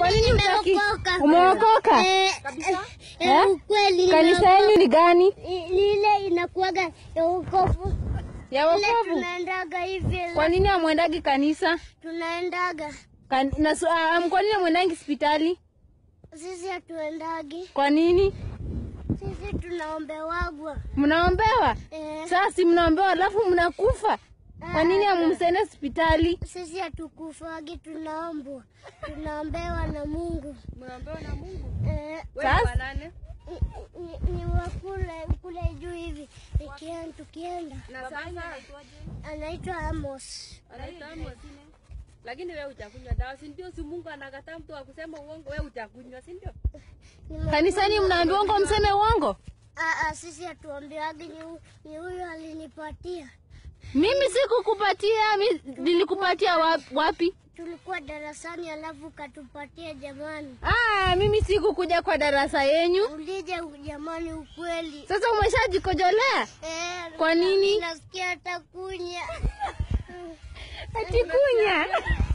Kwa nini utaki? Nimeokoka. Umeokoka? Eh, Eh? eh, ukweli Kanisa nimeokoka. yenu ni gani? I- Lile inakuwaga ya wokovu. Ya Ile wokovu. tunaendaga hivi. Kwa nini hamwendagi kanisa? Tunaendaga. Kan, na, su- ah, kwa nini hamwendangi hospitali? Sisi hatuendagi. Kwa nini? Sisi tunaombewagwa. Mnaombewa? Eh, Sasa si mnaombewa alafu mnakufa. Kwa nini hamumsende hospitali? sisi hatukufagi, tunaombwa. Tunaombewa na Mungu. Mnaombewa na Mungu. Eh, Wewe Sasa- wa nane? ni, ni, ni wa kule kule juu hivi. Ikienda tukienda. Na sasa Anaitwa Amos. anaitwa Amos. Lakini wewe utakunywa dawa, si ndio? Si Mungu anakataa mtu wa kusema uongo, wewe utakunywa, si ndio? Nime- Kanisani mnaambiwa uongo mseme uongo? Ah, ah, sisi hatuambiagi, ni, hu- ni huyo alinipatia. Mimi sikukupatia, mi- nilikupatia wap- wapi? Tulikuwa darasani alafu katupatia jamani. Ah, mimi sikukuja kwa darasa yenyu. Ulije jamani, ukweli. Sasa umeshajikojolea? Eh, Kwa nini? Nasikia hata kunya. Ati kunya.